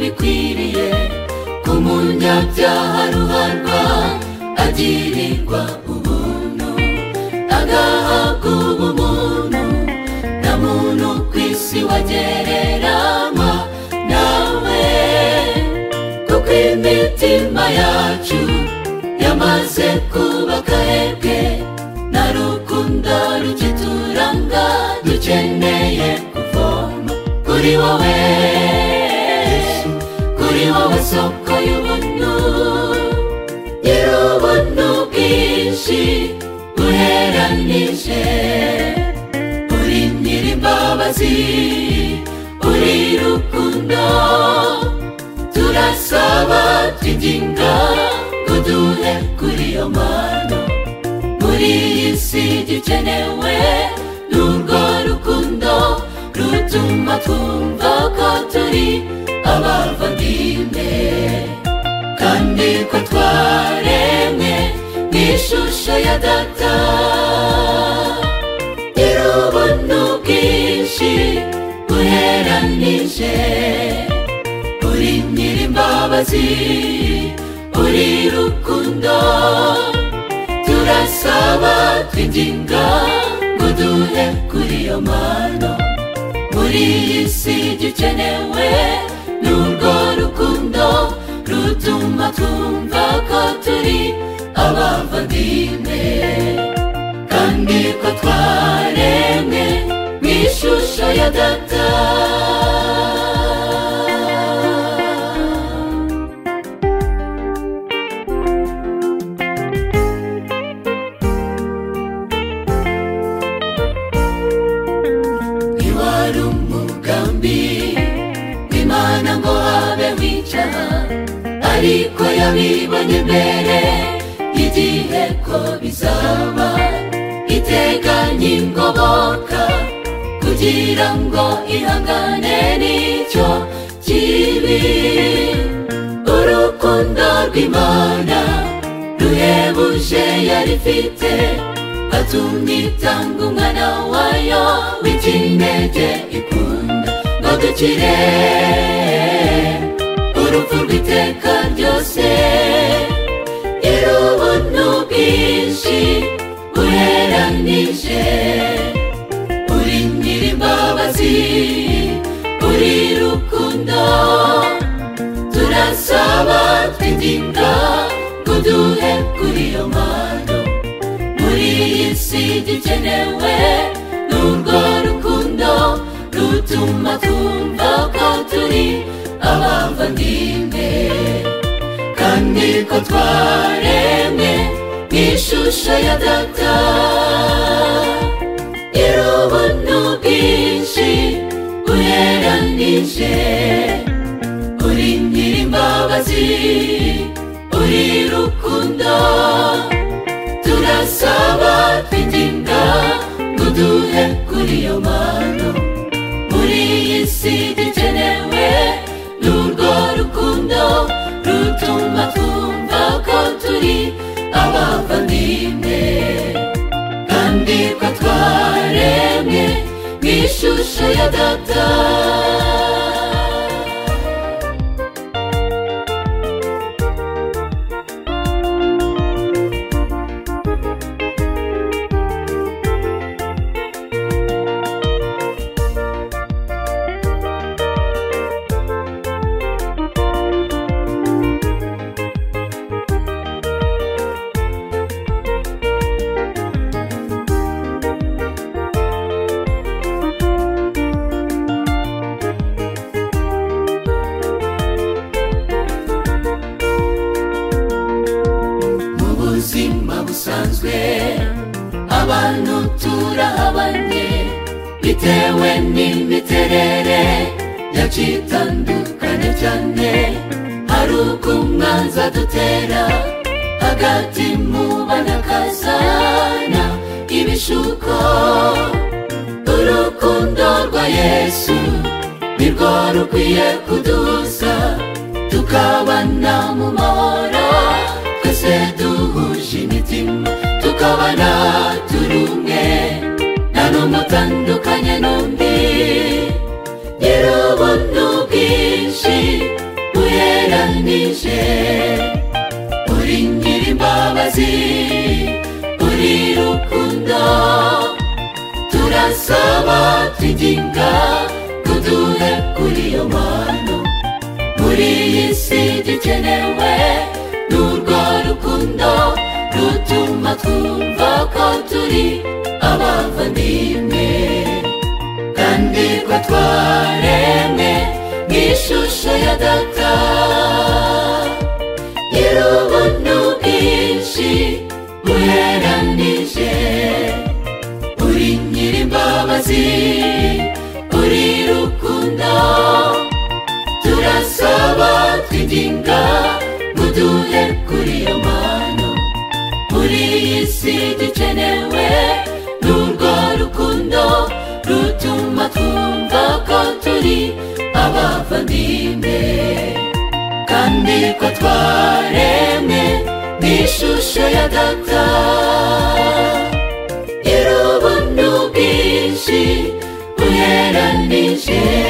bikwiriye ko mu nyabyaha ruharwa agirirwa ubuntu agahabwa ubumuntu na muntu ku isi wagereranywa nawe kuko imitima yacu yamaze kuba akahebwe na rukundo rukituranga dukeneye kuvoma kuri wowe kuri wowe soko y'ubuntu nyir'ubuntu bwinshi buheranije uri nyir'imbabazi uri rukundo turasaba twidinga ngo duhe kuri iyo mano muri iyi si gikenewe n'urwo rukundo rutuma twumva ko turi abavandimwe kandi ko twaremwe n'ishusho ya data nyir'ubuntu bwinshi buheranije uri nyir'imbabazi uri rukundo turasaba twidinga ngo duhe kuri iyo mano muri iyi si dukenewe n'urwo rukundo rutuma twumva ko turi abavandimwe kandi ko twaremwe mu ishusho ya data ntiwari umugambi w'imana ngo habe wicara ariko yabibonye mbere y'igihe ko bizaba iteganya ingoboka kugira ngo ihangane n'icyo kibi urukundo rw'imana ruhebuje yari ifite atumwitanga umwana wayo w'ikinege ikunda ngo dukire urupfu rw'iteka ryose irubuntu bwinshi buheranije uri nyir'imbabazi uri rukundo turasaba twidinda ngo duhe kuri iyo mano muri iyi si dukenewe n'urwo rukundo rutuma twumva ko turi abavandimwe kandi ko twaremwe mu ishusho ya data irubuntu bwinshi buheranije uri nyir'imbabazi uri rukundo turasaba twidinda ngo duhe kuri iyo mano muri iyi si dukenewe n'urwo rukundo rutuma twumva ko turi abavandimwe kandi ko twaremwe mu ishusho ya data mu buzima busanzwe abantu turahabanye bitewe n'imiterere yacu itandukanye cyane hari uko umwanza dutera hagati mu banakazana ibishuko urukundo rwa yesu nirwo rukwiye kuduhuza tukabana mu mahoro twese duhuje imitima tukabana turi umwe nta n'umutandukanye n'undi nyir'ubuntu bwinshi turasaba tuginga kuduhe kuri iyo mpano muri iyi si dukenewe n'urwo rukundo rutuma twumva ko turi abavandimwe kandi ko twaremwe n'ishusho ya data nyir'ubuntu bwinshi buheranije uri nyir'imbabazi uri rukundo turasaba twidinga muduhe kuri iyo mpano muri iyi si dukenewe n'urwo rukundo rutuma twumva ko turi abavandimwe kandi ko twaremwe n'ishusho ya data nyir'ubuntu bwinshi buheranije